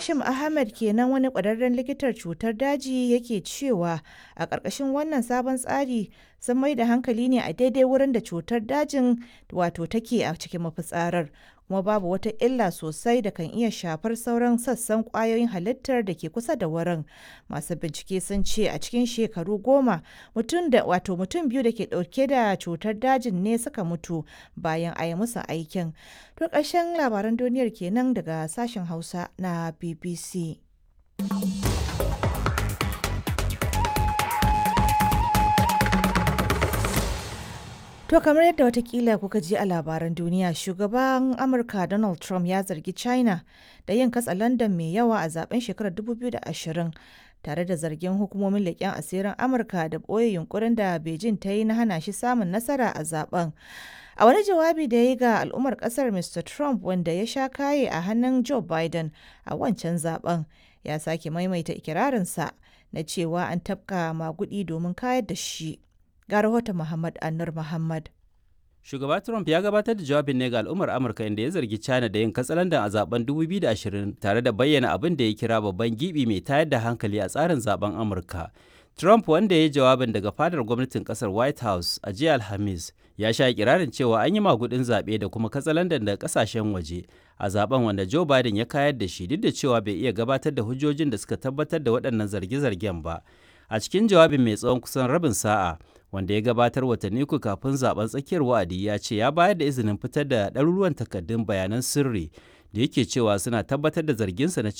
Hashim Ahmed kenan wani ƙwararren likitar cutar daji yake cewa a ƙarƙashin wannan sabon tsari sun mai da hankali ne a daidai wurin da cutar dajin wato take a cikin mafitsarar kuma babu wata illa sosai da kan iya shafar sauran sassan ƙwayoyin halittar da ke kusa da wurin. Masu bincike sun ce a cikin shekaru goma mutum da wato mutum biyu da ke ɗauke da cutar dajin ne suka mutu bayan a yi musu aikin. To ƙarshen labaran duniyar kenan daga sashen Hausa na BBC. To kamar yadda watakila kuka ji a labaran duniya shugaban Amurka Donald Trump ya zargi China da yin katsa London mai yawa a zaben shekarar 2020 tare da zargin hukumomin leƙen asirin Amurka da ɓoye yunkurin da Beijing ta yi na hana shi samun nasara a zaben. A wani jawabi da ya yi ga al'ummar kasar Mr. Trump wanda ya sha kaye a hannun Joe Biden a wancan zaben ya sake maimaita ikirarinsa na cewa an tafka magudi domin kayar da shi. Ga rahoton Muhammad Anur Muhammad. Shugaba Trump ya gabatar da jawabin ne ga al'ummar Amurka inda ya zargi China da yin katsalandan a zaben 2020 tare da bayyana abin da ya kira babban gibi mai tayar da hankali a tsarin zaben Amurka. Trump wanda ya yi jawabin daga fadar gwamnatin kasar White House a jiya Alhamis ya sha kirarin cewa an yi magudin zaɓe da kuma katsalandan daga kasashen waje a zaben wanda Joe Biden ya kayar da shi duk da cewa bai iya gabatar da hujjojin da suka tabbatar da waɗannan zarge-zargen ba. A cikin jawabin mai tsawon kusan rabin sa'a wanda ya gabatar watanni uku kafin zaben tsakiyar wa'adi ya ce ya bayar da izinin fitar da ɗaruruwan takardun bayanan sirri da yake cewa suna tabbatar da zarginsa na